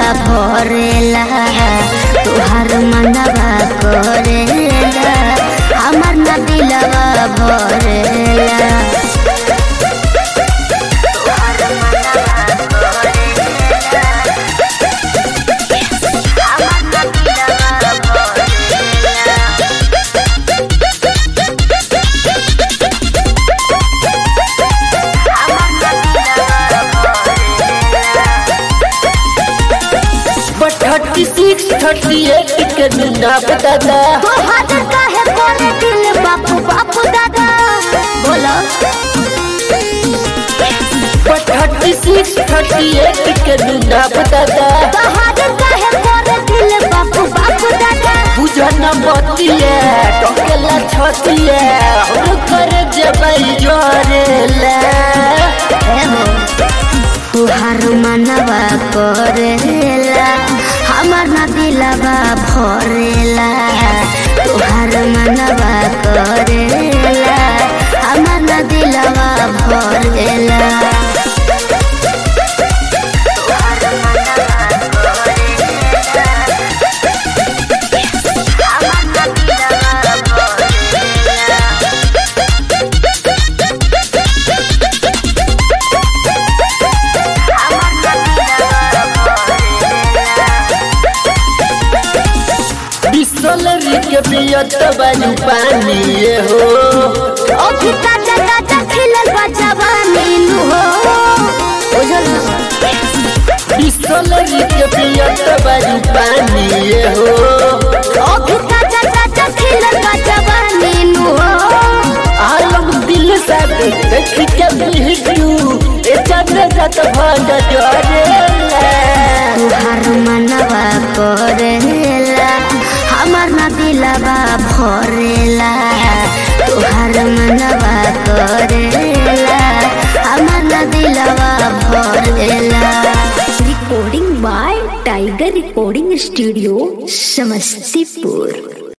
भरेला तोहार मनवा करेला हमर न दिलवा भरेला तोहार मनवा करेला हमर न दिलवा भरेला but thirty six thirty eight के ना बता दा तो हाजर काहे करे दिल बापू बापू दादा बोलो but thirty six thirty eight के ना बता दा तो हाजर काहे करे दिल बापू बापू दादा बुझन बतिया टोकेला छतिया हम कर जबई जोरेला तुहार मनवा करेला हमर न दिलवा भरेला तुहार मनवा करेला हमर न दिलवा भरेला तुहार मनवा करेला हमर न दिलवा भरेला बिसलरी के पियत बानी पानी ये हो अभी ताजा ताजा खिलल बा जवानी नु हो बुझल बिसलरी के पियत बानी पानी ये हो अभी ताजा ताजा खिलल बा जवानी नु हो आलम दिल से देख के बिहटू ए चंद्र जत भंग जोरेला तुहार मनवा करेला हमर न दिलवा भरेला तुहार मनवा करेला हमर न दिलवा भरेला recording by Tiger recording studio Samastipur